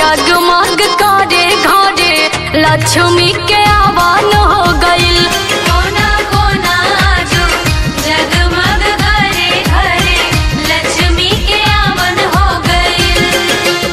जगमग करे घरे लक्ष्मी के आवान हो गइल कोना कोना जो जगमग करे घरे लक्ष्मी के आवन हो गइल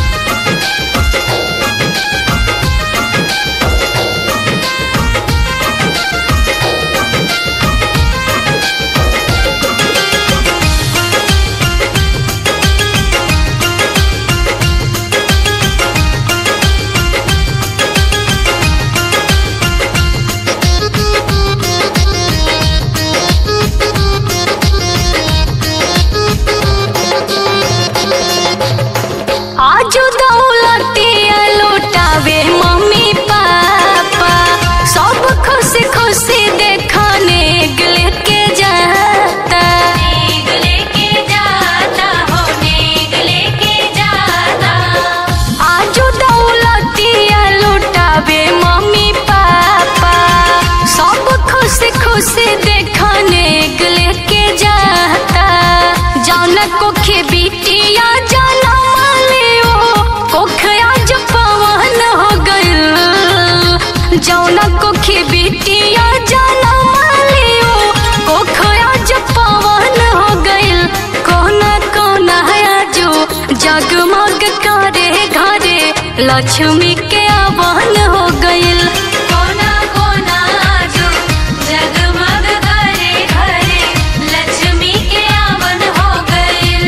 आजू दौलतिया लुटावे मम्मी पापा सब खुशी खुशी देखने लेके जाता नेग लेके जाता हो नेग लेके जाता आजू दौलतिया लुटावे मम्मी पापा सब खुशी खुशी देखने लेके जाता जाना कोखे बिटिया जाना मालियो कोखया जो पवन हो गइल जौना कोखे बिटिया जाना मालियो कोखया जो पवन हो गइल कोना कोना जो जगमग करे घरे लक्ष्मी के आवन हो गइल कोना कोना जो जगमग करे घरे लक्ष्मी के आवन हो गइल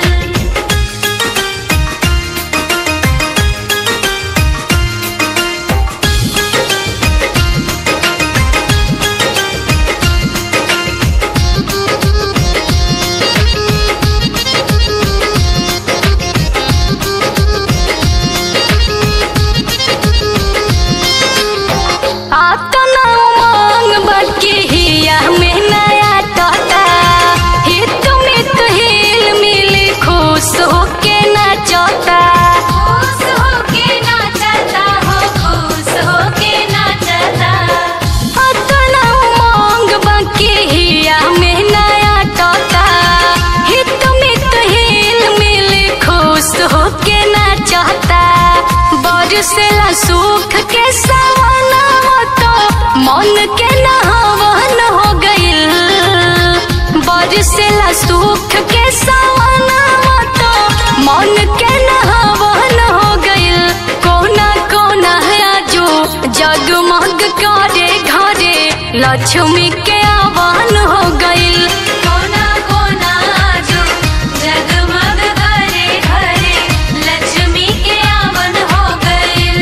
आतना उमंग बटके हिया में नया टटा हित मित हिल मिल खुश होके नाचता खुश होके नाचता हो खुश होके नाचता आतना उमंग बटके हिया में नया टटा हित मित हिल मिल खुश होके नाचता बरसेला सुख के सवना तो मन के नहवन हो गइल बरसेला सुख के सवना तो मन के नहवन हो गइल कोना कोना जो जगमग करे घरे लक्ष्मी के आवान हो गइल कोना कोना जो जगमग करे घरे लक्ष्मी के आवन हो गइल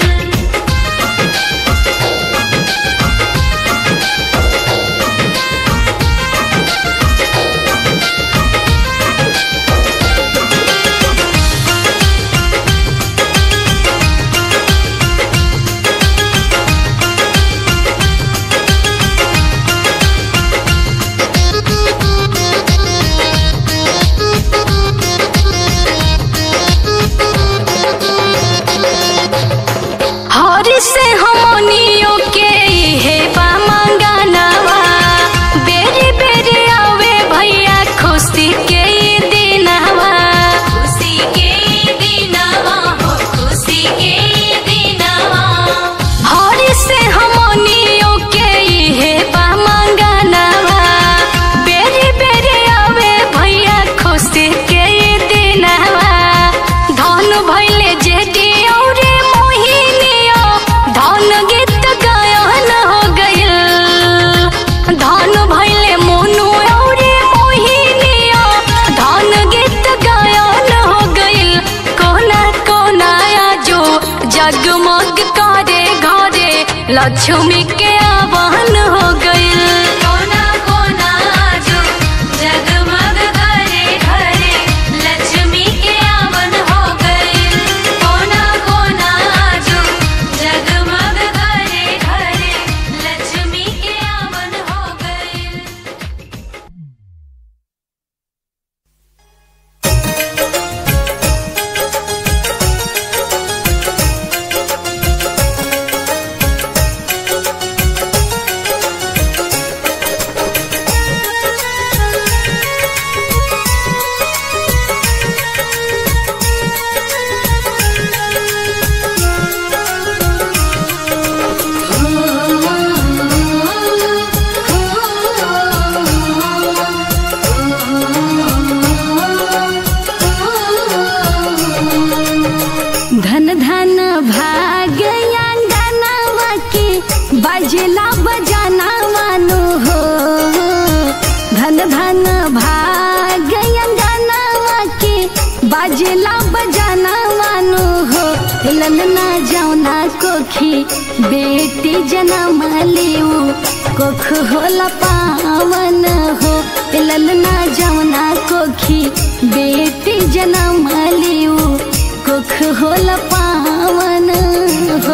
हरि से हमनियों के हे बा मंगानवा बेरी बेरी आवे भैया खुशी के ई दिनवा खुशी के दिनवा हो खुशी के दिनवा हरि से हमनियों के हे बा मंगानवा बेरी बेरी आवे भैया खुशी के ई दिनवा धन भैले जेठी औरे मोहिनियो धन गीत गायन हो गइल धन भैले मोनू औरे मोहिनियो धन गीत गायन हो गइल कोना कोना जो जगमग करे घरे लक्ष्मी के आवाहन हो गइल कोना कोना जो जगमग करे घरे लक्ष्मी के आवन हो गइल कोना कोना जो जगमग करे घरे लक्ष्मी के आवन हो गइल रे धन भाग अंगनवा के बजला बजाना मानो हो धन धन भाग अंगनवा के बजला बजाना मानो हो ललना जौना कोखी बेटी जनम लिऊ कोख होला पावन हो ललना जौना कोखी बेटी जनम लिऊ कुख होला पावन हो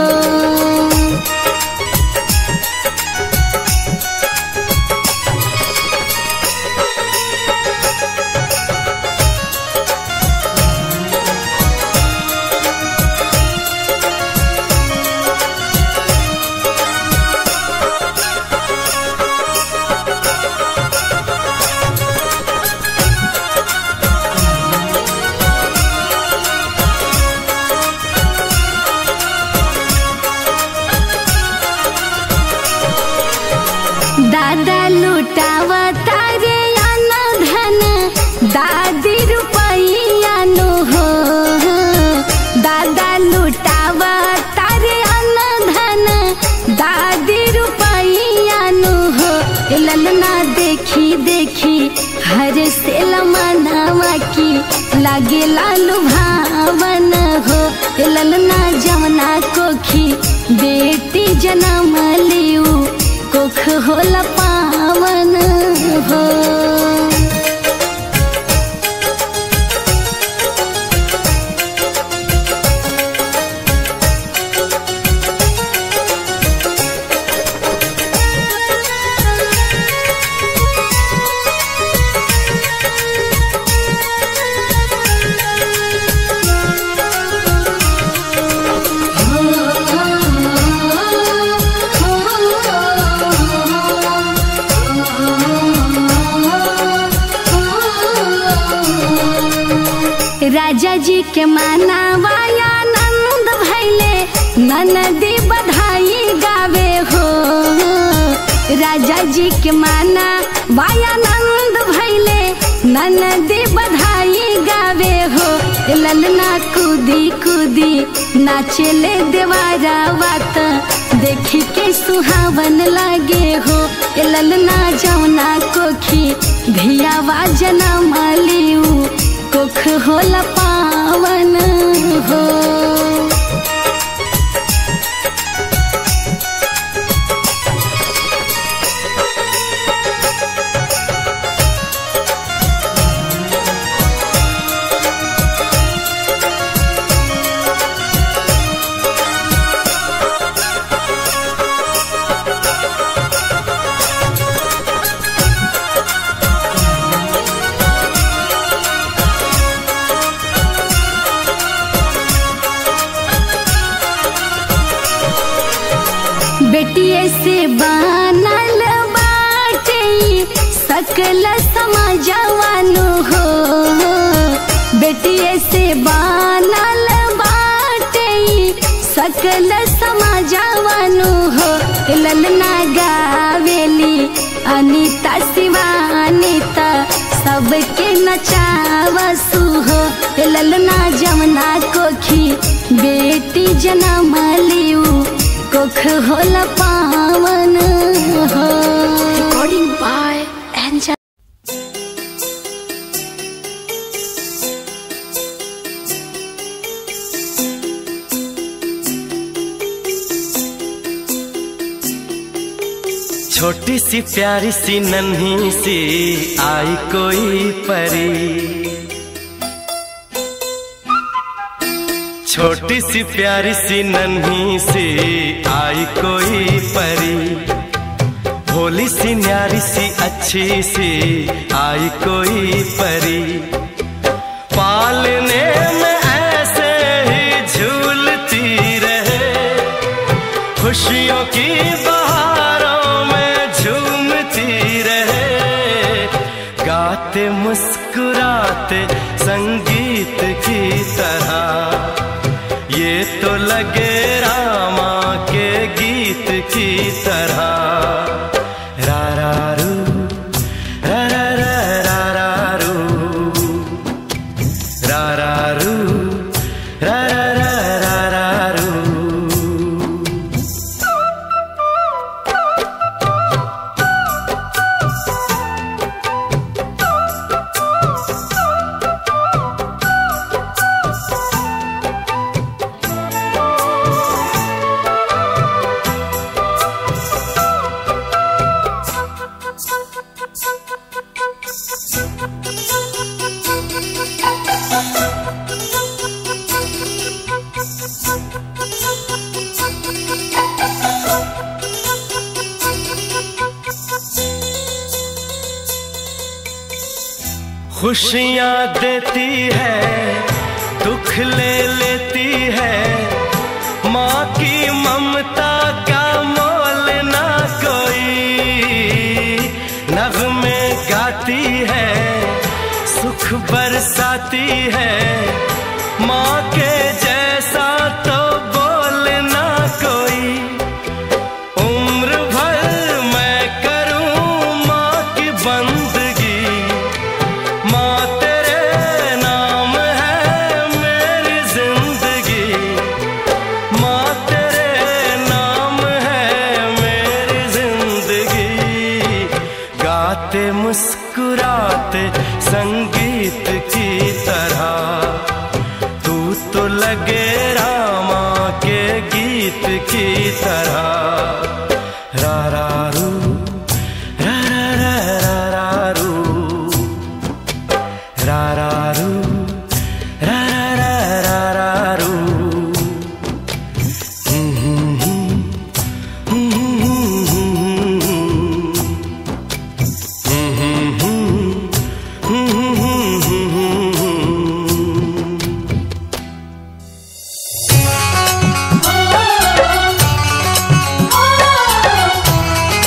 दादा लुटावा तारे आना धन दादी रुपैया नो हो दादा लुटावा तारे आना धन दादी रुपैया नो हो ललना देखी देखी हर से लमनावा की लागे लालू भावन हो ललना जमना कोखी बेटी जनम लिऊ कुख होला पावन हो राजा जी के मानावाया नंद भैले ननदी बधाई गावे हो राजा जी के माना वाया नंद भैले ननदी बधाई गावे हो ललना कूदी कूदी नाचले देवारा बात देखी के सुहावन लागे हो ललना जौना कोखी धियावा जनम लिऊ कुख होला पावन हो बेटिए से बनल बाटे सकल समाजवानु हो बेटिए से बनल बाटे सकल समाजवानु हो ललना गावेली अनिता शिवानिता सबके नचावसु हो ललना जमना कोखी बेटी जनम लिऊ कुख होला पावन हो रिकॉर्डिंग बाय एंजल छोटी सी प्यारी सी नन्ही सी आई कोई परी छोटी सी प्यारी सी नन्ही सी आई कोई परी भोली सी न्यारी सी अच्छी सी आई कोई परी पालने में ऐसे ही झूलती रहे खुशियों की बहारों में झूमती रहे गाते मुस्कुराते संगीत की तरह ये तो लगे रामा के गीत की तरह रा रा रू रा रा रा रा रा रू रा रा रू रा रा रा रा रा खुशियाँ देती है दुख ले लेती है माँ की ममता का मोल ना कोई नगमे गाती है सुख बरसाती है माँ के जैसा तो बोल ना कोई उम्र भर मैं करूं माँ की बंदगी माँ तेरे नाम है मेरी जिंदगी माँ तेरे नाम है मेरी जिंदगी गाते मुस्कुराते संगीत की तरह तू तो लगे रामा के गीत की तरह रा रा रू रा रा रा रा रा रू रा रा रू रा रा रा रा रा रू हम्म, हम्म, हम्म, हम्म, हम्म, हम्म, हम्म, हम्म, हम्म, ओ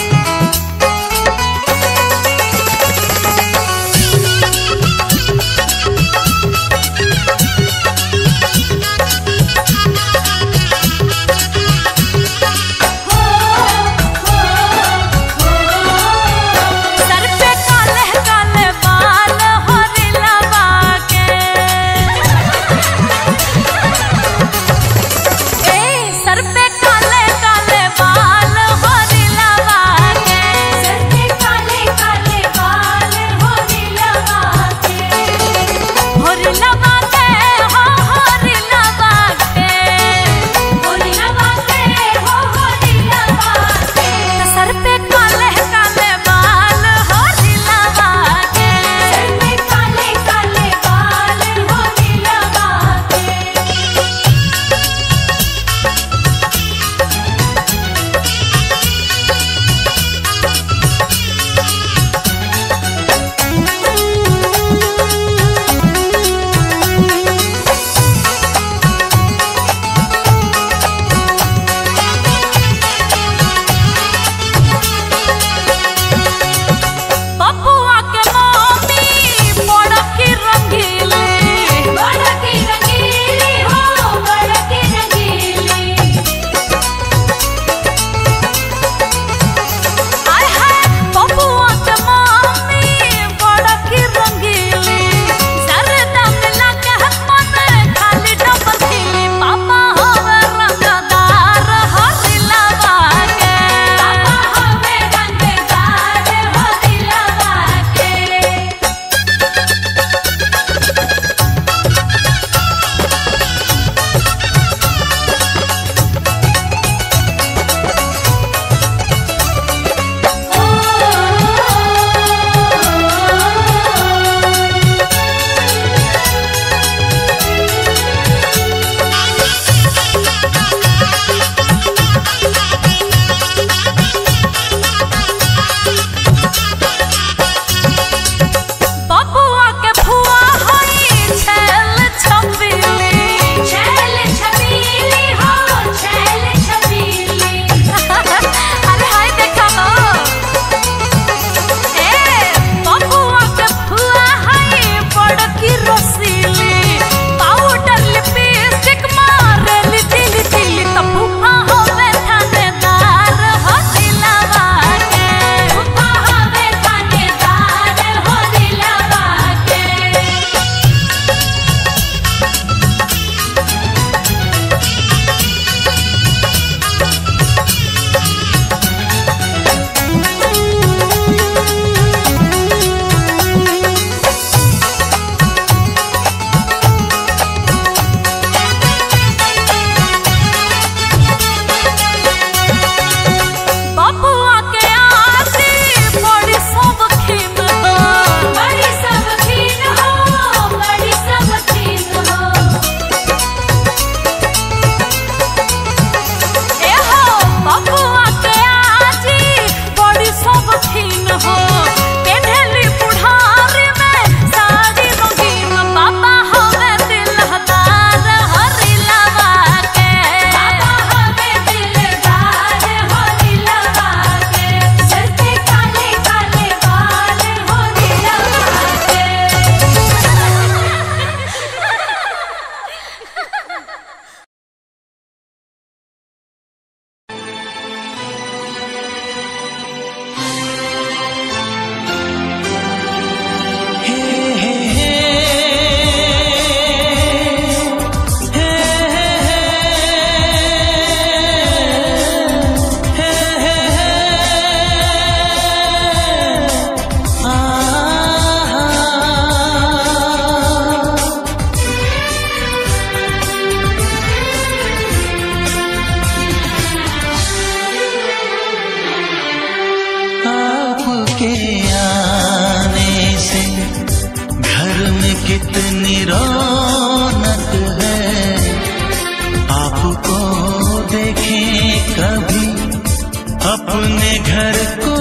रौनक है आपको देखें कभी अपने घर को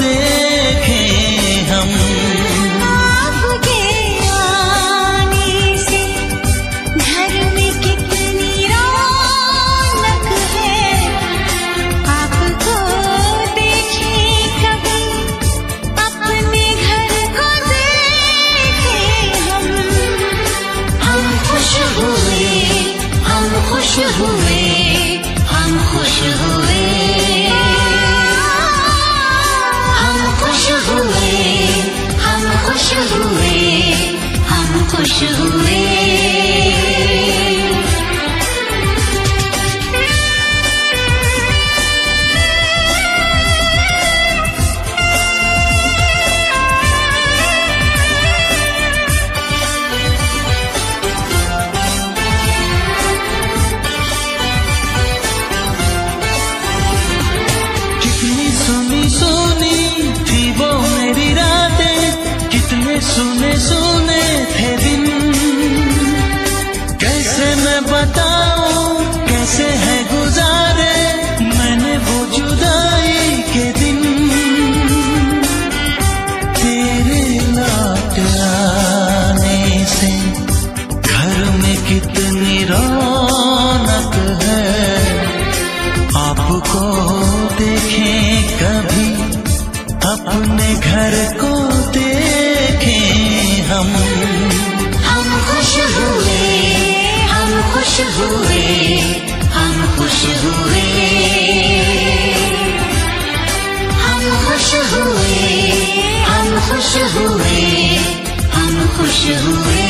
देखें हम आपके आने से घर में कितनी रौनक है आपको देखे कभी अपने घर को देखे हम हम खुश हुए हम खुश हुए हम खुश हुए हम खुश हुए हम खुश हुए हम खुश हुए कितनी सुनी सुनी थी वो मेरी रातें कितने सुने सुने थे दिन कैसे मैं बताऊं कैसे है गुजारे मैंने वो जुदाई के दिन तेरे लौट आने से घर में कितनी रौनक है आपको देखें कभी अपने घर को देखें हम हम खुश हुए हम खुश हुए हम खुश हुए हम खुश हुए हम खुश हुए हम खुश हुए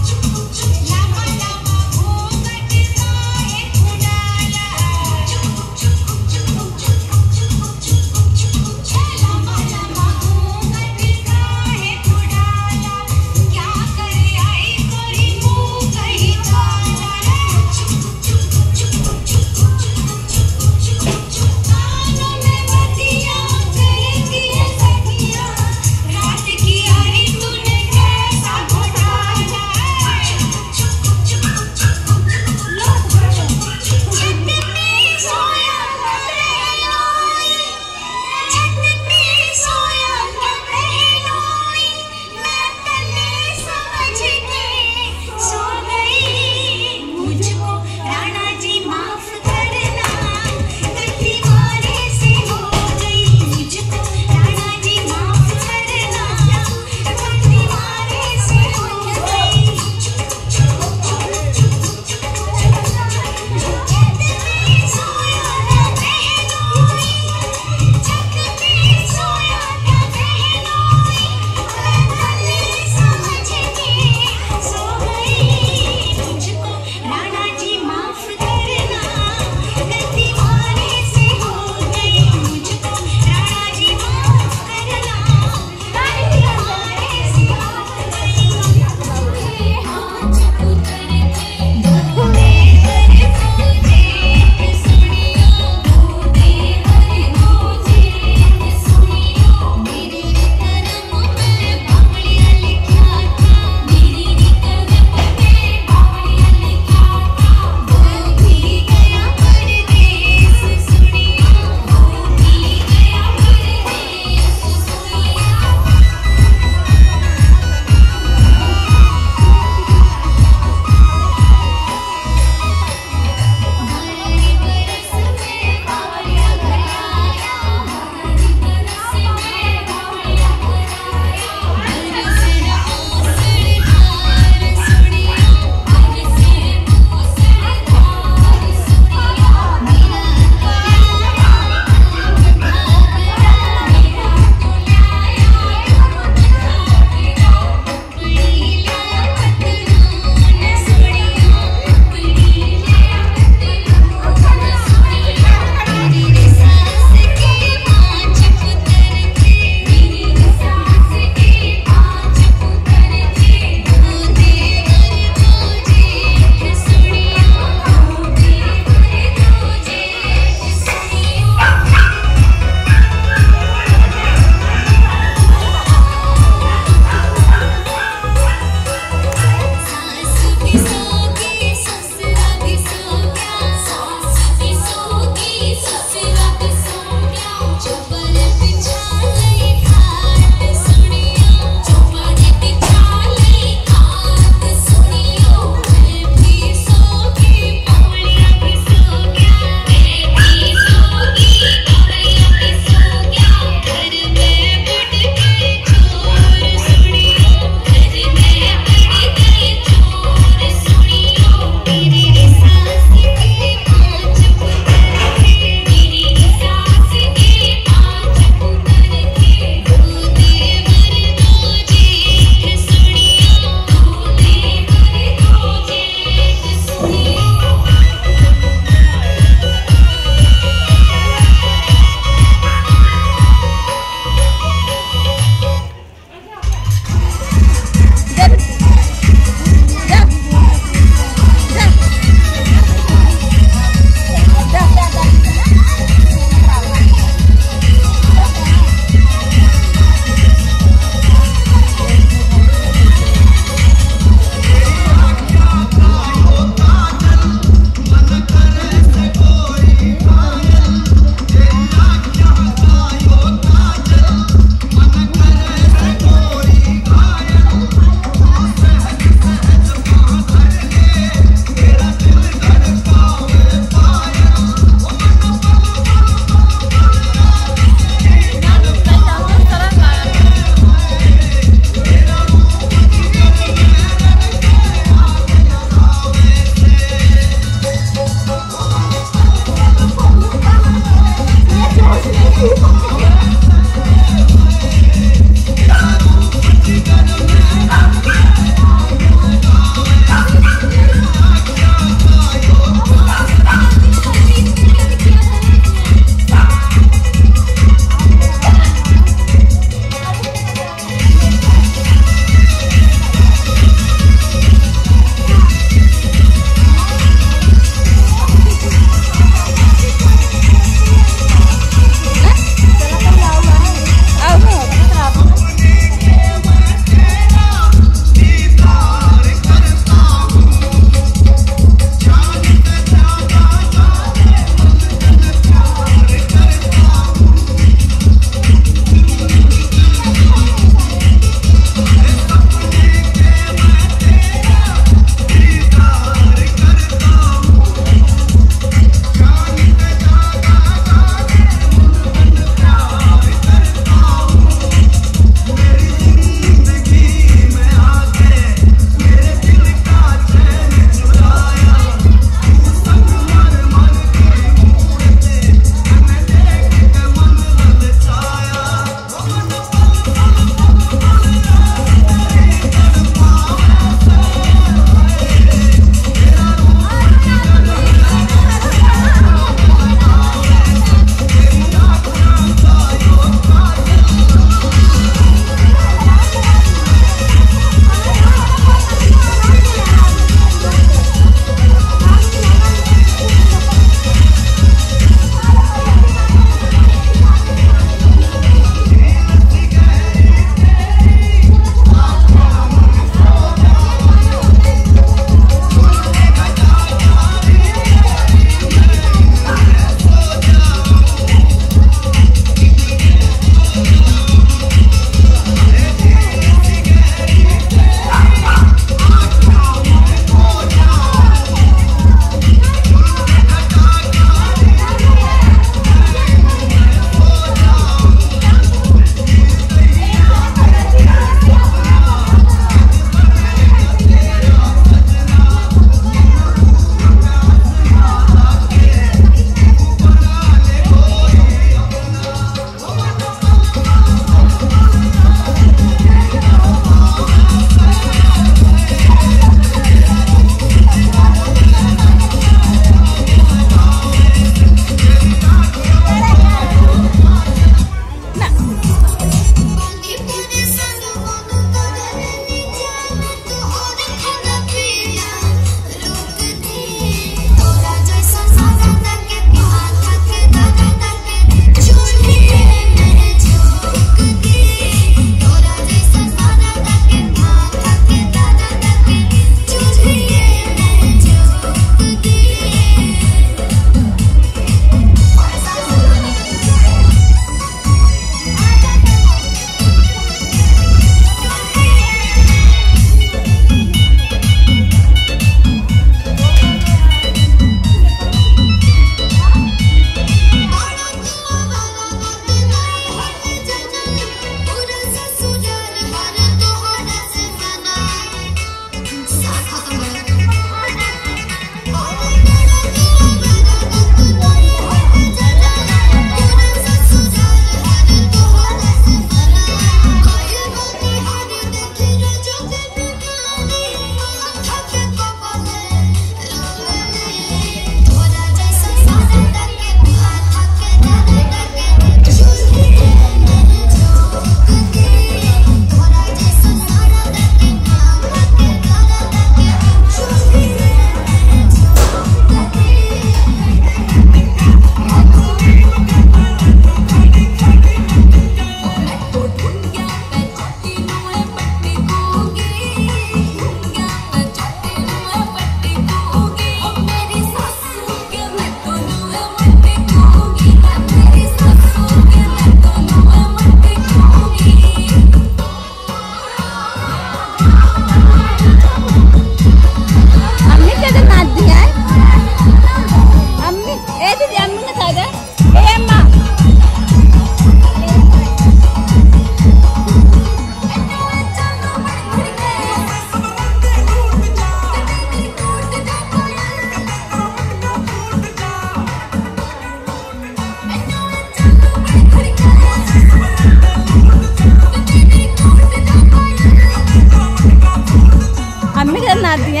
बना दिए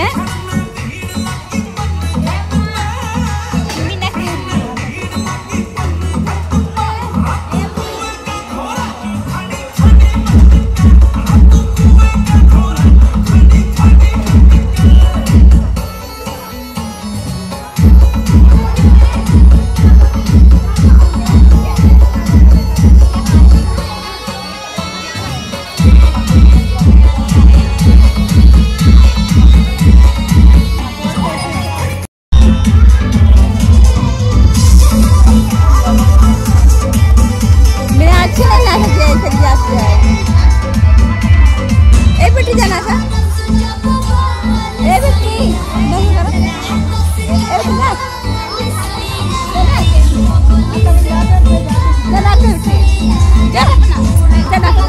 मेरा अच्छा नहीं लगा कि ऐसे गिलास से आए ए बेटी जाना था ए बेटी नहीं करो ए बेटी ना जाना के बेटी जाना जाना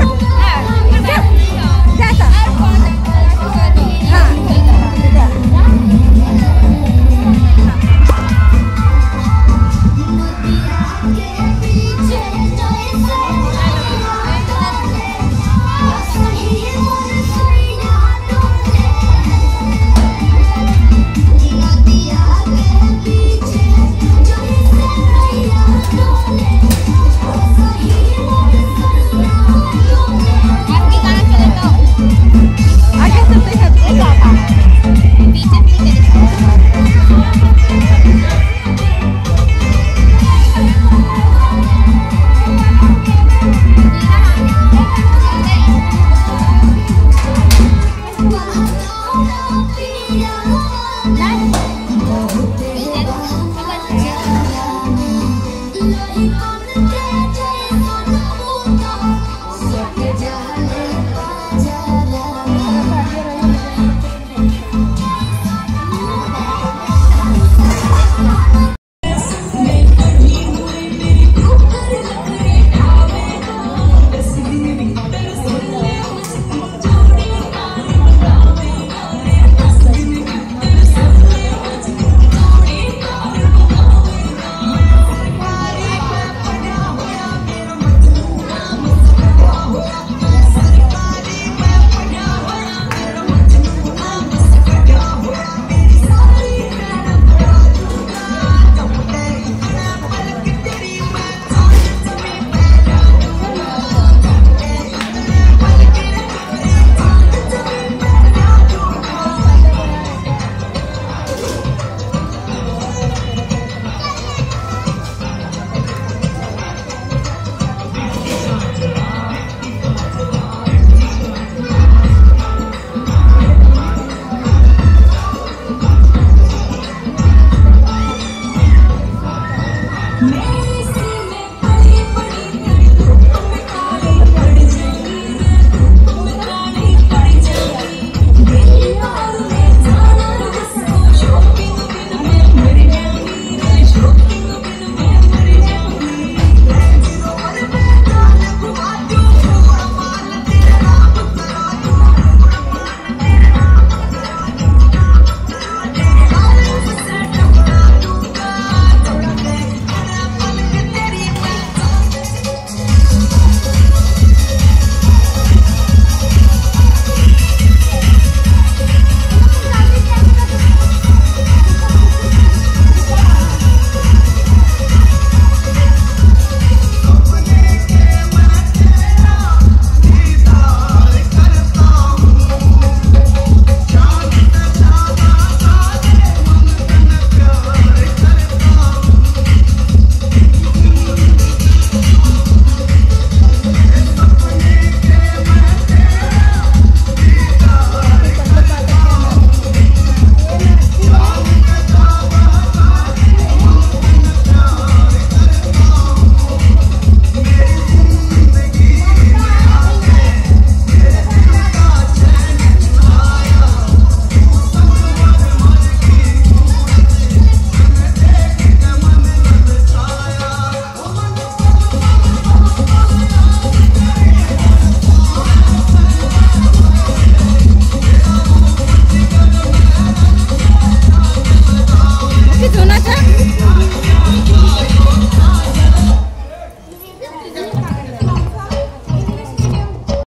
जा जा हाँ जा आगे चलते हैं Thank you.